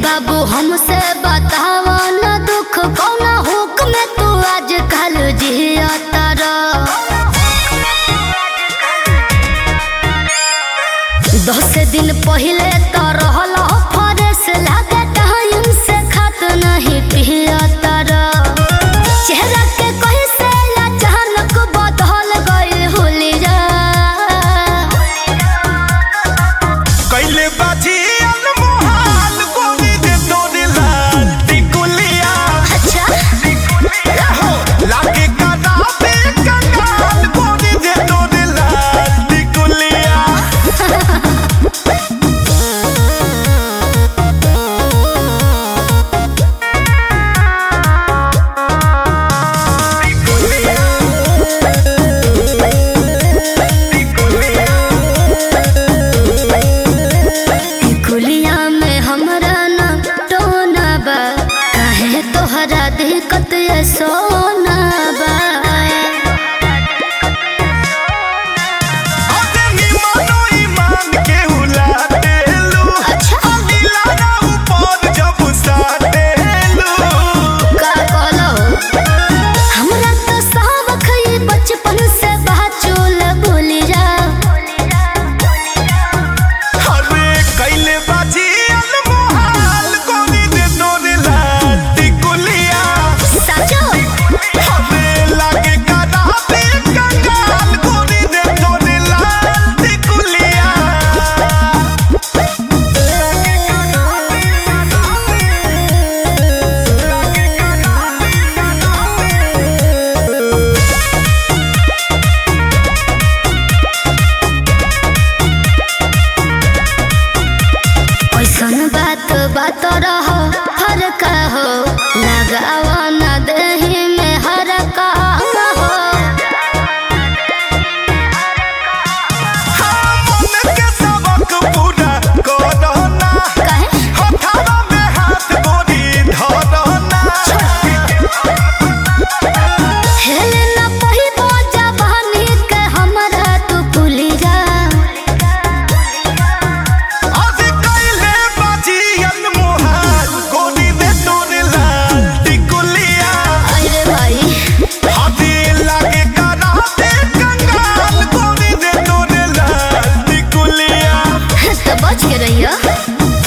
बाबू हमसे बतावा न दुख कौना हुक में तू आज कल जिया तारा दस दिन पहले तो रहल फरेस लागे टाइम से खात नहीं पिया तारा चेहरा के कहीं से अचानक बदल गई हुलिया कैले बाजी अनमोहाल गोरी दे तोरे लाल टिकुलिया अच्छा हो लागे काना पे कंगाल गोरी दे तोरे लाल टिकुलिया कुलिया में हमरा न टोना बा काहे तोहरा दिक्कत ये सोना बा अरे निमनो ईमान के हुला देलू अच्छा नीला ना ऊपर जब साटेलू का कहलो हमरा तो सावख ये बचपन से बाचुल भूलिया अरे कैले बाजी अनमोहाल गोरी दे तोरे लाल टिकुलिया साचो हमे लागे काना पे कंगाल गोरी दे तोरे लाल टिकुलिया ऐसन बात बात रहो हर का हो लगावा न दही में हर का हो मन के सबक पूरा करना काहे हथवा में हाथ गोरी धरना हेले न पहिबो जवानी के हमरा तू भूली जा आज कैले बाजी अनमोहाल गोरी दे तोरे लाल टिकुलिया अरे भाई हाथी लागे काना पे कंगाल गोरी दे तोरे लाल टिकुलिया तो बच के रहियो